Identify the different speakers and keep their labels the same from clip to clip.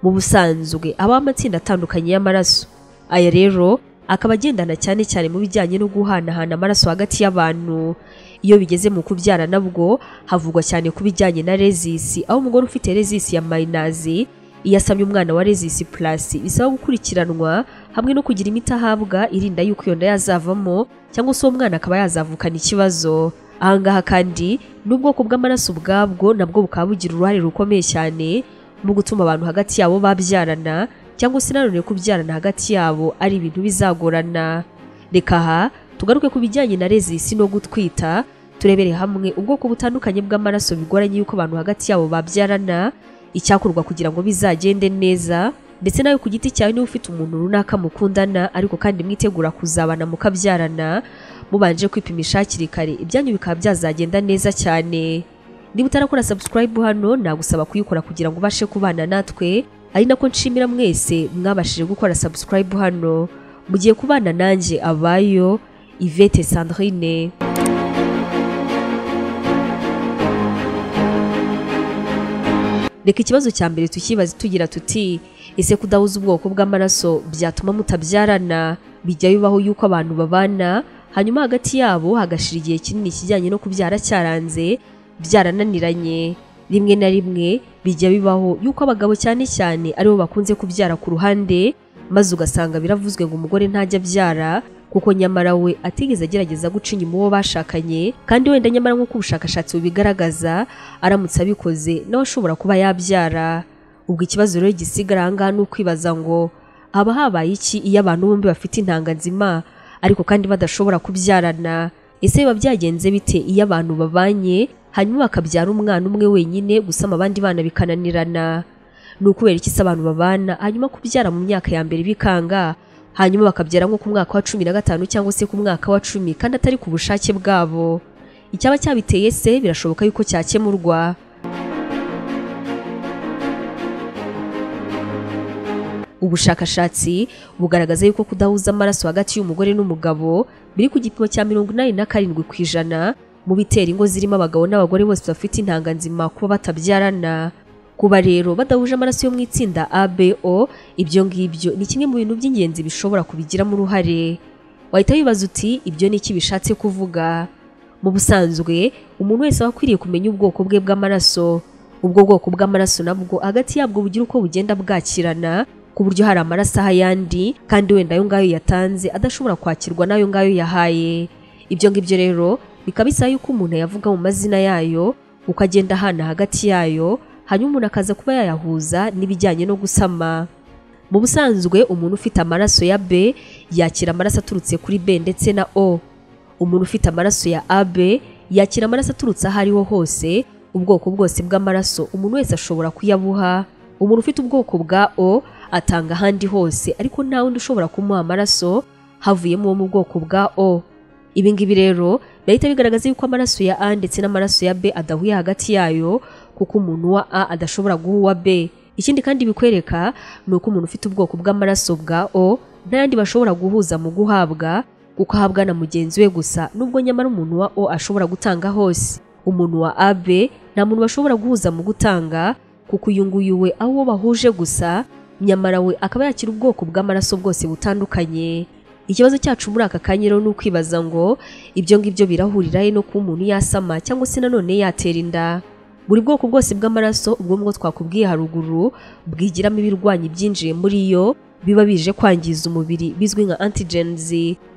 Speaker 1: mu busanzwe habaho amatsinda atandukanye y'amaraso aya rero akaba agendana cyane cyane mu bijyanye no guhanahana amaraso hagati y'abantu iyo bigeze mu kubyara nabwo havugwa cyane ku bijyanye na rezisi aho umugore ufite rezisi ya mayinazi iyo asabye umwana wa rezisi purasi bisaba gukurikiranwa hamwe no kugira imiti ahabwa irinda yuko iyo nda yazavamo cyangwa se uwo mwana akaba yazavukana ikibazo ahangaha kandi n'ubwoko bw'amaraso ubwabwo nabwo bukaba bugira uruhare rukomeye cyane mu gutuma abantu hagati yabo babyarana cyangwa se nanone kubyarana hagati yabo ari ibintu bizagorana reka aha tugaruke ku bijyanye na rezisi no gutwita turebere hamwe ubwoko butandukanye bw'amaraso bigoranye yuko abantu hagati yabo babyarana icyakorwa kugira ngo bizagende neza ndetse nawe ku giti cyawe niba ufite umuntu runaka mukundana ariko kandi mwitegura kuzabana mukabyarana mubanje kwipimisha hakiri kare ibyanyu bikaba byazagenda neza cyane niba utarakora subscribe hano nagusaba kuyikora kugira ngo ubashe kubana natwe ari nako nshimira mwese mwabashije gukora subscribe hano mugiye kubana nanjye abayo Yvette Sandrine reka ikibazo cya mbere tukibaze tugira tuti ese kudahuza ubwoko bw'amaraso byatuma mutabyarana bijya bibaho yuko abantu babana hanyuma hagati yabo hagashira igihe kinini ikijyanye no kubyara cyaranze byarananiranye rimwe na rimwe bijya bibaho yuko abagabo cyane cyane aribo bakunze kubyara ku ruhande maze ugasanga biravuzwe ngo umugore ntajya abyara kuko nyamara we atigeze agerageza guca inyuma uwo bashakanye kandi wenda nyamara nk'uko ubushakashatsi bubigaragaza aramutse abikoze nawe ashobora kuba yabyara ubwo ikibazo rero gisigara aha ngaha ni ukwibaza ngo haba habaye iki iyo abantu bombi bafite intanga nzima ariko kandi badashobora kubyarana ese biba byagenze bite iyo abantu babanye hanyuma bakabyara umwana umwe wenyine gusama abandi bana bikananirana ni ukubera iki se abantu babana hanyuma kubyara mu myaka ya mbere bikanga hanyuma bakabyara nko ku mwaka wa cumi na gatanu cyangwa se ku mwaka wa cumi kandi atari ku bushake bwabo icyaba cyabiteye se birashoboka yuko cyakemurwa ubushakashatsi bugaragaza yuko kudahuza amaraso hagati y'umugore n'umugabo biri ku gipimo cya mirongo inani na karindwi ku ijana mu bitera ingo zirimo abagabo n'abagore bose bafite intanga nzima kuba batabyarana kuba rero badahuje amaraso yo mu itsinda ABO ibyo ngibyo ni kimwe mu bintu by'ingenzi bishobora kubigiramo uruhare wahita wibaza uti ibyo ni iki bishatse kuvuga mu busanzwe umuntu wese aba akwiriye kumenya ubwoko bwe bw'amaraso ubwo bwoko bw'amaraso nabwo hagati yabwo bugira uko bugenda bwakirana ku buryo hari amaraso aha ayandi kandi wenda ayo ngayo yatanze adashobora kwakirwa n'ayo ngayo yahaye ibyo ngibyo rero bikaba bisaba yuko umuntu yavuga mu mazina yayo uko agenda ahana hagati yayo hanyuma umuntu akaza kuba yayahuza n'ibijyanye no gusama mu busanzwe umuntu ufite amaraso ya B yakira amaraso aturutse kuri B ndetse na O umuntu ufite amaraso ya AB yakira amaraso aturutse aho ariho hose ubwoko bwose bw'amaraso umuntu wese ashobora kuyabuha umuntu ufite ubwoko bwa O atanga ahandi hose ariko nta wundi ushobora kumuha amaraso havuyemo uwo mu bwoko bwa O ibi ngibi rero birahita bigaragaza yuko amaraso ya A ndetse n'amaraso ya B adahuye hagati yayo kuko umuntu wa A adashobora guha uwa B ikindi kandi bikwereka ni uko umuntu ufite ubwoko bw'amaraso bwa O nta yandi bashobora guhuza mu guhabwa kuko ahabwa na mugenzi we gusa nubwo nyamara umuntu wa O ashobora gutanga hose umuntu wa AB nta muntu bashobora guhuza mu gutanga kuko uyu nguyu we aho uwo bahuje gusa nyamara we akaba yakira ubwoko bw'amaraso bwose butandukanye ikibazo cyacu muri aka kanya rero ni ukwibaza ngo ibyo ngibyo birahurira he no kuba umuntu yasama cyangwa se nanone yatera inda buri bwoko bwose bw'amaraso ubwo ngo twakubwiye haruguru bwigiramo ibirwanyi byinjiye muri yo biba bije kwangiza umubiri bizwi nka antigens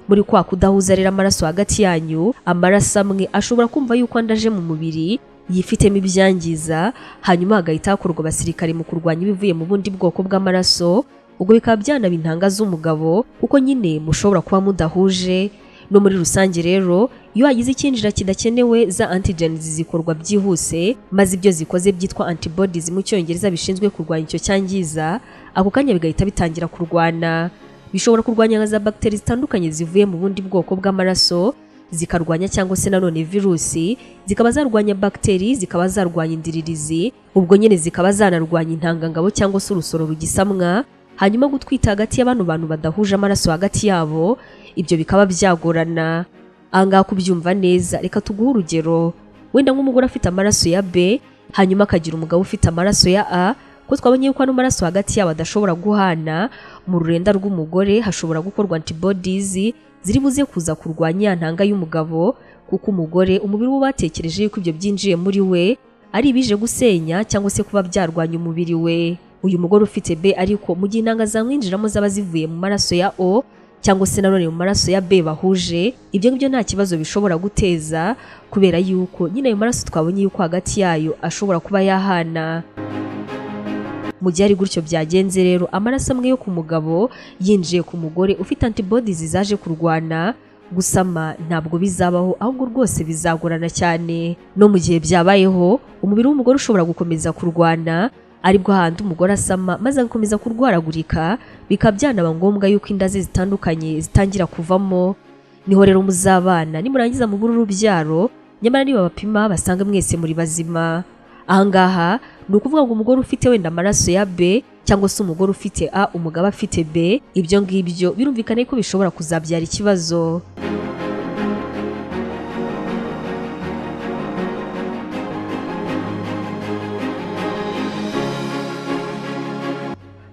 Speaker 1: muri kwa kudahuza rero amaraso hagati yanyu amaraso amwe ashobora kumva yuko andaje mu mubiri yifitemo ibyangiza hanyuma hagahita hakorwa abasirikare mu kurwanya ibivuye mu bundi bwoko bw'amaraso ubwo bikaba byanaba intanga z'umugabo kuko nyine mushobora kuba mudahuje no muri rusange rero iyo hagize icyinjira kidakenewe za antigens zikorwa byihuse maze ibyo zikoze byitwa antibodies mu cyongereza bishinzwe kurwanya icyo cyangiza ako kanya bigahita bitangira kurwana bishobora kurwanya nka za bagiteri zitandukanye zivuye mu bundi bwoko bw'amaraso zikarwanya cyangwa se nanone virusi zikaba zarwanya bagiteri zikaba zarwanya indiririzi ubwo nyine zikaba zanarwanya intangangabo cyangwa se urusoro rugisamwa hanyuma gutwita hagati y'abantu bantu badahuje amaraso hagati yabo ibyo bikaba byagorana ahangaha kubyumva neza reka tuguhe urugero wenda nk'umugore afite amaraso ya B hanyuma akagira umugabo ufite amaraso ya A ko twabonye yuko ano maraso hagati yabo adashobora guhana mu rurenda rw'umugore hashobora gukorwa antibodies ziri buze kuza kurwanya ya ntanga y'umugabo kuko umugore umubiri we batekereje yuko ibyo byinjiye muri we ari ibije gusenya cyangwa se kuba byarwanya umubiri we uyu mugore ufite B ariko mu gihe intanga zamwinjiramo zaba zivuye mu maraso ya O cyangwa se nanone mu maraso ya B bahuje ibyo ngibyo nta kibazo bishobora guteza kubera yuko nyine ayo maraso twabonye yuko hagati yayo ashobora kuba yahana mu gihe ari gutyo byagenze rero amaraso amwe yo ku mugabo yinjiye ku mugore ufite antibodies zaje kurwana gusama ntabwo bizabaho ahubwo rwose bizagorana cyane no mu gihe byabayeho umubiri w'umugore ushobora gukomeza kurwana aribwo hantu umugore asama maze agakomeza kurwaragurika bikaba byanaba ngombwa yuko inda ze zitandukanye zitangira kuvamo niho rero muzabana nimurangiza mubure urubyaro nyamara niba bapima basanga mwese muri bazima ahangaha ni ukuvuga ngo umugore ufite wenda amaraso ya B cyangwa se umugore ufite A umugabo afite B ibyo ngibyo birumvikane ko bishobora kuzabyara ikibazo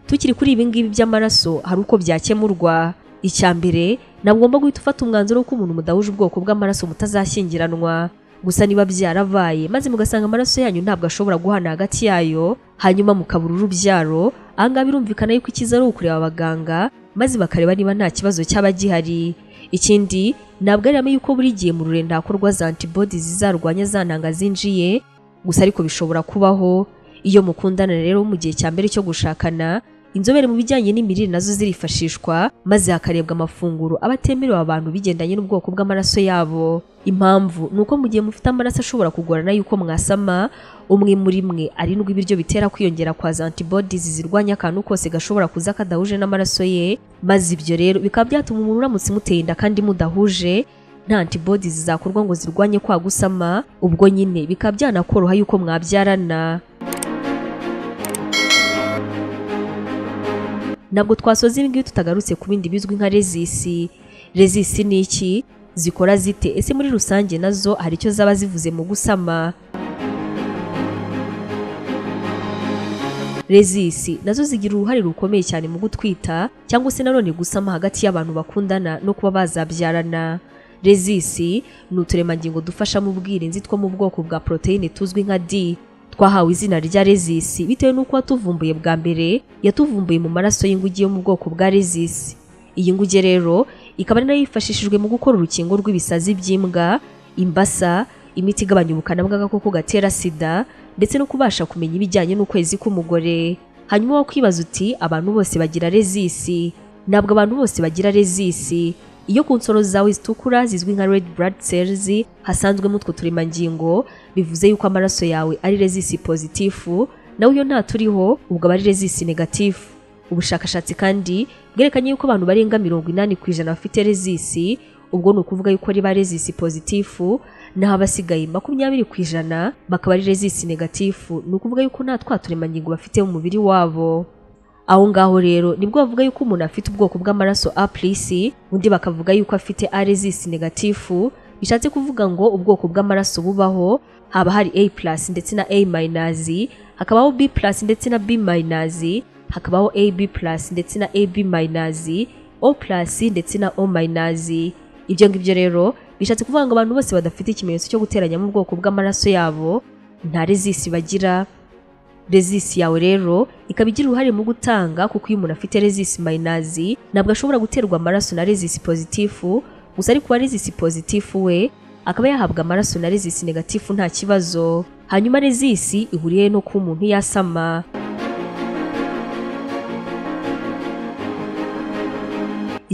Speaker 1: tukiri kuri ibi ngibi by'amaraso hari uko byakemurwa icya mbere nagomba guhita ufata umwanzuro ko umuntu mudahuje ubwoko bw'amaraso mutazashyingiranwa gusa niba byarabaye maze mugasanga amaraso yanyu ntabwo ashobora guhana hagati yayo hanyuma mukabura urubyaro ahangaha birumvikana yuko icyiza ari ukureba abaganga maze bakareba niba nta kibazo cyaba gihari ikindi ntabwo ari ihame yuko buri gihe mu rurenda hakorwa za antibodies zizarwanya za ntanga zinjiye gusa ariko bishobora kubaho iyo mukundana rero mu gihe cya mbere cyo gushakana inzobere mu bijyanye n'imirire nazo zirifashishwa maze hakarebwa amafunguro aba atemerewe abantu bigendanye n'ubwoko bw'amaraso yabo impamvu ni uko mu gihe mufite amaraso ashobora kugorana yuko mwasama umwe muri mwe arindwi ibiryo bitera kwiyongera kwa za antibodies zirwanya akantu kose gashobora kuza kadahuje n'amaraso ye maze ibyo rero bikaba byatuma umuntu uramutse muteye inda kandi mudahuje nta antibodies zizakorwa ngo zirwanye kwa gusama ubwo nyine bikaba byanakoroha yuko mwabyarana ntabwo twasoza ibi ngibi tutagarutse ku bindi bizwi nka rezisi rezisi ni iki zikora zite ese muri rusange nazo hari icyo zaba zivuze mu gusama rezisi nazo zigira uruhare rukomeye cyane mu gutwita cyangwa se nanone gusama hagati y'abantu bakundana no kuba bazabyarana rezisi ni uturemangingo dufasha mu bwirinzi two mu bwoko bwa poroteyine tuzwi nka d twahawe izina rya rezisi bitewe n'uko watuvumbuye bwa mbere yatuvumbuye mu maraso y'inguge yo mu bwoko bwa rezisi iyi nguge rero ikaba ari nayo yifashishijwe mu gukora urukingo rw'ibisazi by'imbwa imbasa imiti igabanya ubukana bw'agakoko gatera sida ndetse no kubasha kumenya ibijyanye n'ukwezi k'umugore hanyuma wakwibaza uti abantu bose bagira rezisi ntabwo abantu bose bagira rezisi iyo ku nsoro zawe zitukura zizwi nka red blood cells hasanzwemo utwo turemangingo bivuze yuko amaraso yawe ari rezisi pozitifu nawe iyo nta turiho ubwo aba ari rezisi negatifu ubushakashatsi kandi bwerekanye yuko abantu barenga mirongo inani ku ijana bafite rezisi ubwo ni ukuvuga yuko riba rezisi pozitifu naho abasigaye makumyabiri ku ijana bakaba ari rezisi negatifu ni ukuvuga yuko nta twa turemangingo bafite mu mubiri wabo aho ngaho rero nibwo bavuga yuko umuntu afite ubwoko bw'amaraso A+, undi bakavuga yuko afite A rezisi negatifu bishatse kuvuga ngo ubwoko bw'amaraso bubaho haba hari A+ ndetse na A-, hakabaho B+ ndetse na B-, hakabaho AB+ ndetse na AB-, O+ ndetse na O-. Ibyo ngibyo rero bishatse kuvuga ngo abantu bose badafite ikimenyetso cyo guteranya mu bwoko bw'amaraso yabo nta rezisi bagira rezisi yawe rero ikaba igira uruhare mu gutanga kuko iyo umuntu afite rezisi mayinazi ntabwo ashobora guterwa amaraso na rezisi pozitifu gusa ariko uwa rezisi pozitifu we akaba yahabwa amaraso na rezisi negatifu nta kibazo hanyuma rezisi ihuriye no kuba umuntu yasama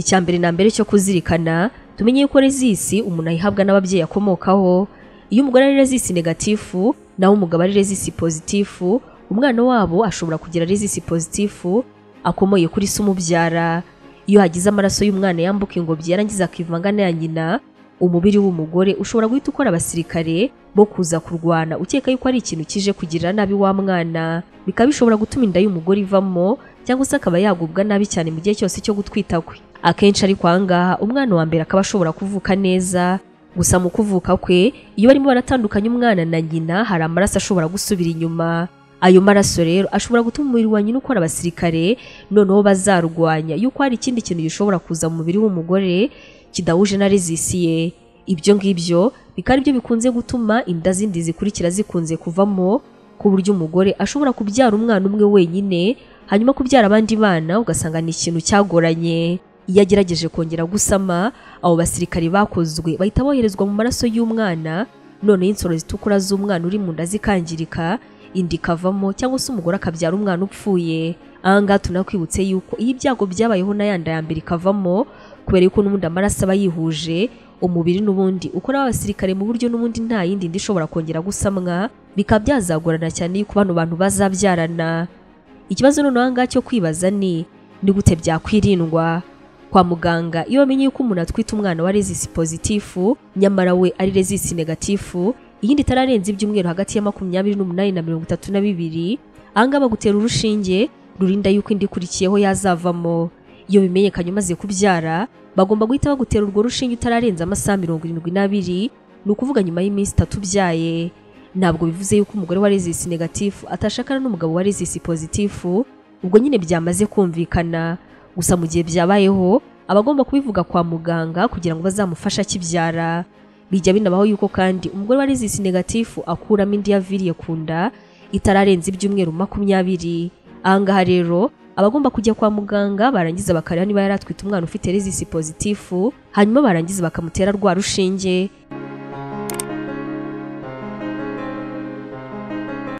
Speaker 1: icya mbere na mbere cyo kuzirikana tumenye yuko rezisi umuntu ayihabwa n'ababyeyi akomokaho iyo umugore ari rezisi negatifu naho umugabo ari rezisi pozitifu umwana wabo ashobora kugira rezisi pozitifu akomoye kuri se umubyara iyo hagize amaraso y'umwana yambuka ingobyi yarangiza akivanga n'aya nyina umubiri w'umugore ushobora guhita ukora abasirikare bo kuza kurwana ukeka yuko ari ikintu kije kugirira nabi wa mwana bikaba bishobora gutuma inda y'umugore ivamo cyangwa se akaba yagubwa nabi cyane mu gihe cyose cyo gutwita kwe akenshi ariko ahangaha umwana wa mbere akaba ashobora kuvuka neza gusa mu kuvuka kwe iyo barimo baratandukanya umwana na nyina hari amaraso ashobora gusubira inyuma ayo maraso rero ashobora gutuma umubiri wa nyina ukora abasirikare noneho bazarwanya yuko hari ikindi kintu gishobora kuza mu mubiri w'umugore kidahuje na rezisiye ibyo ngibyo bikaba ari byo bikunze gutuma inda zindi zikurikira zikunze kuvamo ku buryo umugore ashobora kubyara umwana umwe wenyine hanyuma kubyara abandi bana ugasanga ni ikintu cyagoranye iyo agerageje kongera gusama abo basirikari bakozwe bahita boherezwa mu maraso y'umwana noneho insoro zitukura z'umwana uri mu nda zikangirika inda ikavamo cyangwa se umugore akabyara umwana upfuye aha ngaha tunakwibutse yuko iyo ibyago byabayeho na yanda ya mbere ikavamo kubera yuko n'ubundi amaraso aba yihuje umubiri n'ubundi ukora abasirikare mu buryo n'ubundi nta yindi nda ishobora kongera gusamwa bikaba byazagorana cyane yuko bano bantu bazabyarana ikibazo noneho aha ngaha cyo kwibaza ni ni gute byakwirindwa kwa muganga iyo bamenye yuko umuntu atwite umwana wa rezisi pozitifu nyamara we ari rezisi negatifu iyindi itararenze ibyumweru hagati ya makumyabiri n'umunani na mirongo itatu na bibiri ahangaha bagutera urushinge rurinda yuko indi ikurikiyeho yazavamo iyo bimenyekanye umaze kubyara bagomba guhita bagutera urwo rushinge utararenza amasaha mirongo irindwi n'abiri ni ukuvuga nyuma y'iminsi itatu ubyaye ntabwo bivuze yuko umugore wa rezisi negatifu atashakana n'umugabo wa rezisi pozitifu ubwo nyine byamaze kumvikana gusa mu gihe byabayeho aba agomba kubivuga kwa muganga kugira ngo bazamufashe akibyara bijya binabaho yuko kandi umugore wa rezisi negatifu akuramo indi yaviriye ku nda itararenze ibyumweru makumyabiri aha ngaha rero aba agomba kujya kwa muganga barangiza bakareba niba yari atwite umwana ufite rezisi pozitifu hanyuma barangiza bakamutera rwa rushinge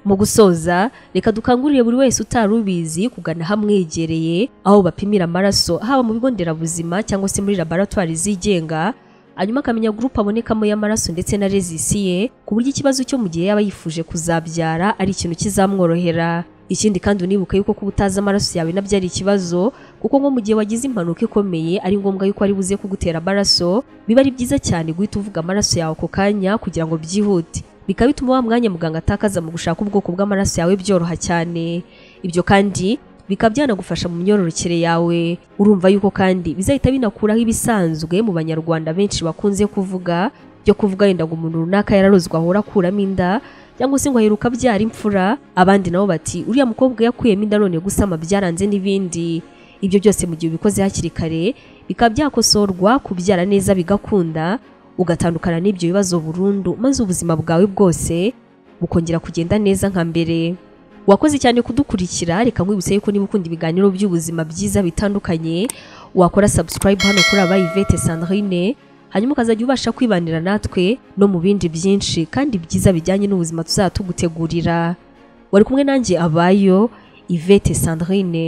Speaker 1: mu gusoza reka dukangurire buri wese utari ubizi kugana ahamwegereye aho bapimira amaraso haba mu bigo nderabuzima cyangwa se muri laboratwari zigenga hanyuma akamenya gurupe abonekamo y'amaraso ndetse na rezisiye ku buryo ikibazo cyo mu gihe yaba yifuje kuzabyara ari ikintu kizamworohera ikindi kandi unibuke yuko kuba utazi amaraso yawe nabyo ari ikibazo kuko nko mu gihe wagize impanuka ikomeye ari ngombwa yuko ari buze kugutera amaraso biba ari byiza cyane guhita uvuga amaraso yawe ako kanya kugira ngo byihute bikaba bituma wa mwanya muganga atakaza mu gushaka ubwoko bw'amaraso yawe byoroha cyane ibyo kandi bikaba byanagufasha mu myororokere yawe urumva yuko kandi bizahita binakuraho ibisanzwe mu banyarwanda benshi bakunze kuvuga byo kuvuga wenda ngo umuntu runaka yararozwe ahora akuramo inda cyangwa se ngo aheruka abyara imfura abandi nabo bati uriya mukobwa yakuyemo inda none gusama byaranze n'ibindi ibyo byose mu gihe ubikoze hakiri kare bikaba byakosorwa kubyara neza bigakunda ugatandukana n'ibyo bibazo burundu maze ubuzima bwawe bwose bukongera kugenda neza nka mbere wakoze cyane kudukurikira reka nkwibutse yuko niba ukunda ibiganiro by'ubuzima byiza bitandukanye wakora subscribe hano kuri abayivete sandrine hanyuma ukazajya ubasha kwibanira natwe no mu bindi byinshi kandi byiza bijyanye n'ubuzima tuzaba tugutegurira wari kumwe nanjye abayo ivete sandrine